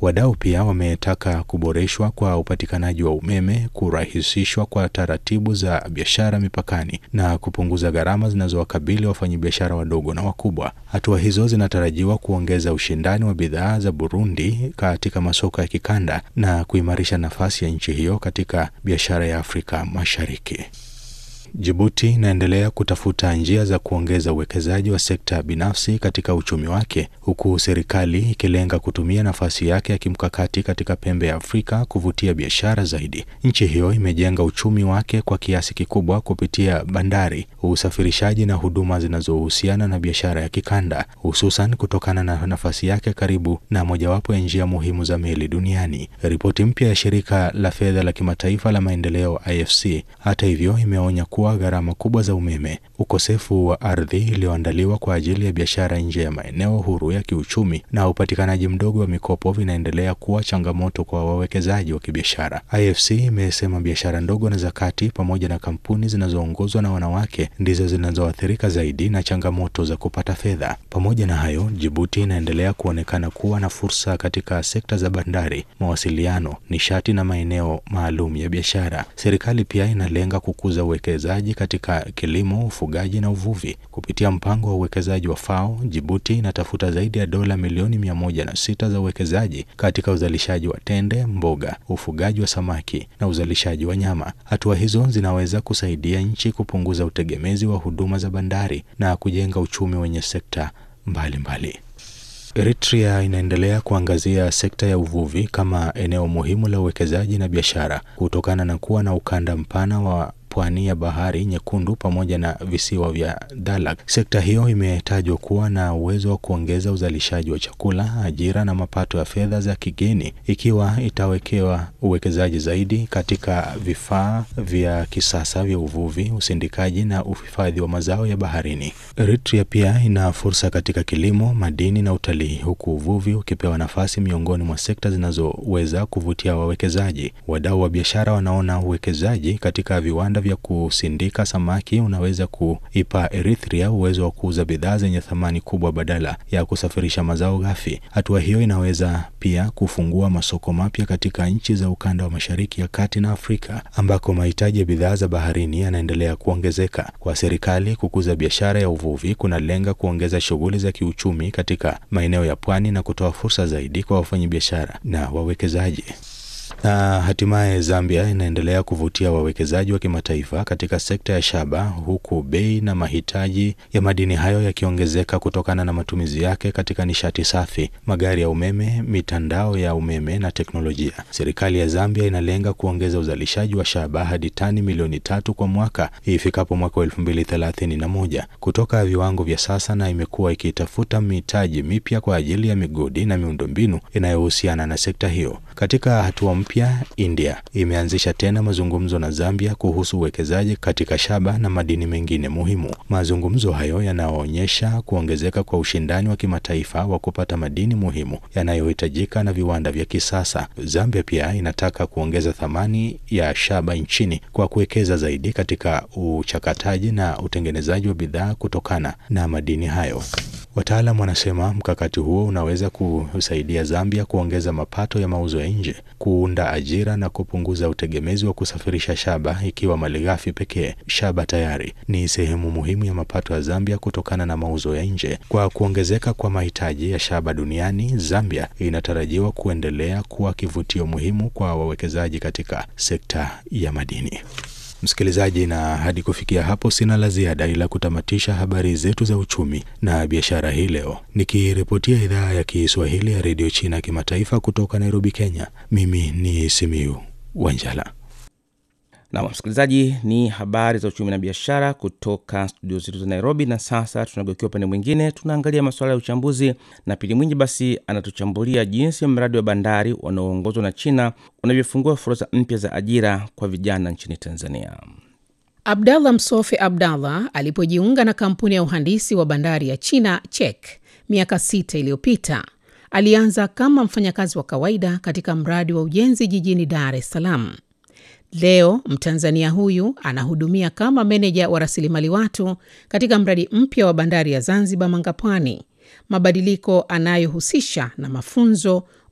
Wadau pia wametaka kuboreshwa kwa upatikanaji wa umeme, kurahisishwa kwa taratibu za biashara mipakani na kupunguza gharama zinazowakabili wafanyabiashara wadogo na wakubwa. Hatua hizo zinatarajiwa kuongeza ushindani wa bidhaa za Burundi katika masoko ya kikanda na kuimarisha nafasi ya nchi hiyo katika biashara ya Afrika Mashariki. Jibuti inaendelea kutafuta njia za kuongeza uwekezaji wa sekta binafsi katika uchumi wake huku serikali ikilenga kutumia nafasi yake ya kimkakati katika pembe ya Afrika kuvutia biashara zaidi. Nchi hiyo imejenga uchumi wake kwa kiasi kikubwa kupitia bandari, usafirishaji na huduma zinazohusiana na biashara ya kikanda, hususan kutokana na nafasi yake karibu na mojawapo ya njia muhimu za meli duniani. Ripoti mpya ya shirika la fedha la kimataifa la maendeleo IFC, hata hivyo, imeonya kuwa gharama kubwa za umeme, ukosefu wa ardhi iliyoandaliwa kwa ajili ya biashara nje ya maeneo huru ya kiuchumi na upatikanaji mdogo wa mikopo vinaendelea kuwa changamoto kwa wawekezaji wa kibiashara. IFC imesema biashara ndogo na za kati pamoja na kampuni zinazoongozwa na wanawake ndizo zinazoathirika zaidi na changamoto za kupata fedha. Pamoja na hayo, Jibuti inaendelea kuonekana kuwa na fursa katika sekta za bandari, mawasiliano, nishati na maeneo maalum ya biashara. Serikali pia inalenga kukuza uwekezaji katika kilimo, ufugaji na uvuvi. Kupitia mpango wa uwekezaji wa FAO, Jibuti inatafuta zaidi ya dola milioni mia moja na sita za uwekezaji katika uzalishaji wa tende, mboga, ufugaji wa samaki na uzalishaji wa nyama. Hatua hizo zinaweza kusaidia nchi kupunguza utegemezi wa huduma za bandari na kujenga uchumi wenye sekta mbalimbali mbali. Eritrea inaendelea kuangazia sekta ya uvuvi kama eneo muhimu la uwekezaji na biashara kutokana na kuwa na ukanda mpana wa pwani ya bahari nyekundu pamoja na visiwa vya Dalag. Sekta hiyo imetajwa kuwa na uwezo wa kuongeza uzalishaji wa chakula, ajira na mapato ya fedha za kigeni ikiwa itawekewa uwekezaji zaidi katika vifaa vya kisasa vya uvuvi, usindikaji na uhifadhi wa mazao ya baharini. Eritrea pia ina fursa katika kilimo, madini na utalii, huku uvuvi ukipewa nafasi miongoni mwa sekta zinazoweza kuvutia wawekezaji. Wadau wa biashara wanaona uwekezaji katika viwanda vya kusindika samaki unaweza kuipa Eritrea uwezo wa kuuza bidhaa zenye thamani kubwa badala ya kusafirisha mazao ghafi. Hatua hiyo inaweza pia kufungua masoko mapya katika nchi za ukanda wa Mashariki ya Kati na Afrika ambako mahitaji ya bidhaa za baharini yanaendelea kuongezeka. Kwa serikali, kukuza biashara ya uvuvi kunalenga kuongeza shughuli za kiuchumi katika maeneo ya pwani na kutoa fursa zaidi kwa wafanyabiashara na wawekezaji. Na hatimaye Zambia inaendelea kuvutia wawekezaji wa kimataifa katika sekta ya shaba huku bei na mahitaji ya madini hayo yakiongezeka kutokana na matumizi yake katika nishati safi, magari ya umeme, mitandao ya umeme na teknolojia. Serikali ya Zambia inalenga kuongeza uzalishaji wa shaba hadi tani milioni tatu kwa mwaka ifikapo mwaka wa elfu mbili thelathini na moja kutoka viwango vya sasa, na imekuwa ikitafuta mitaji mipya kwa ajili ya migodi na miundombinu inayohusiana na sekta hiyo. Katika hatua mpya, India imeanzisha tena mazungumzo na Zambia kuhusu uwekezaji katika shaba na madini mengine muhimu. Mazungumzo hayo yanaonyesha kuongezeka kwa ushindani wa kimataifa wa kupata madini muhimu yanayohitajika na viwanda vya kisasa. Zambia pia inataka kuongeza thamani ya shaba nchini kwa kuwekeza zaidi katika uchakataji na utengenezaji wa bidhaa kutokana na madini hayo. Wataalam wanasema mkakati huo unaweza kusaidia Zambia kuongeza mapato ya mauzo ya nje, kuunda ajira na kupunguza utegemezi wa kusafirisha shaba, ikiwa malighafi pekee. Shaba tayari ni sehemu muhimu ya mapato ya Zambia kutokana na mauzo ya nje. Kwa kuongezeka kwa mahitaji ya shaba duniani, Zambia inatarajiwa kuendelea kuwa kivutio muhimu kwa wawekezaji katika sekta ya madini. Msikilizaji, na hadi kufikia hapo sina la ziada ila kutamatisha habari zetu za uchumi na biashara hii leo, nikiripotia idhaa ya Kiswahili ya redio China kimataifa kutoka Nairobi, Kenya. Mimi ni Simiu Wanjala. Nam msikilizaji, ni habari za uchumi na biashara kutoka studio zetu za Nairobi. Na sasa tunageukia upande mwingine, tunaangalia masuala ya uchambuzi, na Pili Mwinyi basi anatuchambulia jinsi mradi wa bandari unaoongozwa na China unavyofungua fursa mpya za ajira kwa vijana nchini Tanzania. Abdallah Msofe Abdallah alipojiunga na kampuni ya uhandisi wa bandari ya China CHEK miaka sita iliyopita, alianza kama mfanyakazi wa kawaida katika mradi wa ujenzi jijini Dar es Salaam. Leo Mtanzania huyu anahudumia kama meneja wa rasilimali watu katika mradi mpya wa bandari ya Zanzibar Mangapwani, mabadiliko anayohusisha na mafunzo,